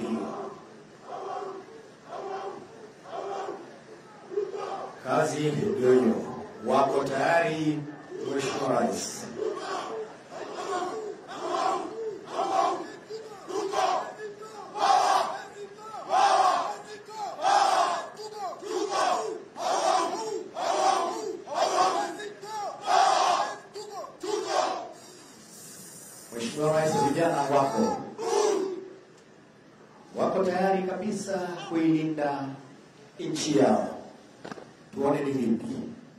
kusaidiwa. Kazi ndio hiyo. Wako tayari, Mheshimiwa Rais? Mheshimiwa Rais, vijana wako wako tayari kabisa kuilinda nchi yao. Tuone ni vipi.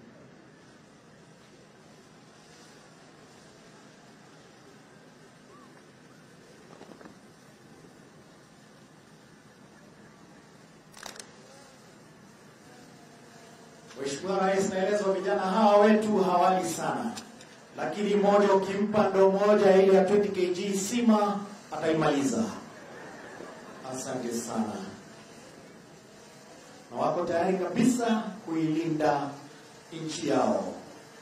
Mheshimiwa Rais, naelezwa vijana hawa wetu hawali sana, lakini mmoja ukimpa ndo moja ile ya 20 kg sima ataimaliza. Asante sana, na wako tayari kabisa kuilinda nchi yao.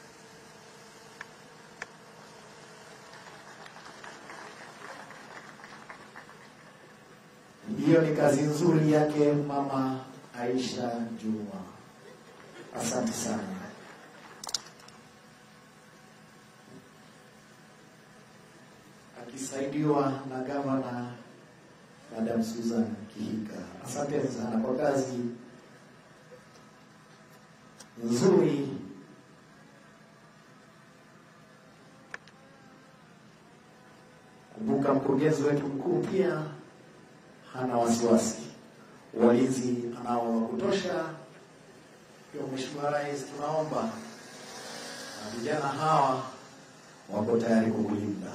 Hiyo ni kazi nzuri yake Mama Aisha Juma. Asante sana. Akisaidiwa na gavana Madam Susan Kihika. Asante sana kwa kazi nzuri. Kumbuka mkurugenzi wetu mkuu pia hana wasiwasi, walinzi anao wa kutosha. Kwa Mheshimiwa Rais, tunaomba na vijana hawa wako tayari kukulinda.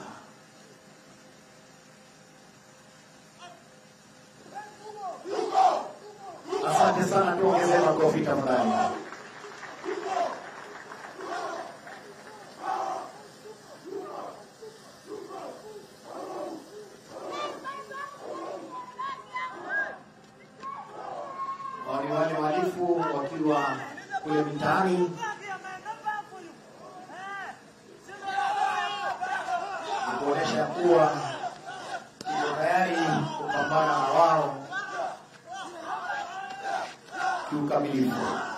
Asante sana, tuongezee makofi tafadhali. Wale wale wahalifu wakiwa kule mitaani na kuonyesha kuwa iko tayari kupambana na wao kiukamilifu.